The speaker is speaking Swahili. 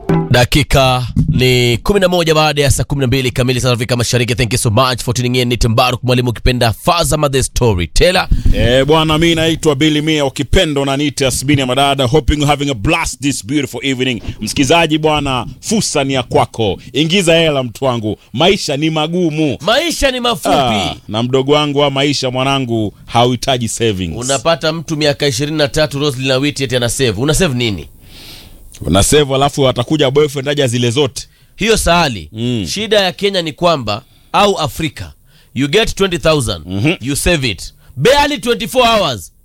dakika ni 11 baada ya saa 12 kamili saa za Afrika Mashariki. Thank you so much for tuning in. Ni Mbaruk mwalimu ukipenda Fazama the storyteller. Eh, bwana mi naitwa Billy Mia ukipenda unaniita Asbini ya Madada hoping you're having a blast this beautiful evening. Msikizaji bwana, fursa ni ya kwako. Ingiza hela mtu wangu. Maisha ni magumu. Maisha ni mafupi. Ah, na mdogo wangu wa maisha mwanangu hauhitaji savings. Unapata mtu miaka 23 Roslyn na Witi eti ana save. Una save nini? Una save alafu atakuja boyfriend aja zile zote. Hiyo sahali. Mm. Shida ya Kenya ni kwamba au Afrika you get 20000 you save it barely 24 hours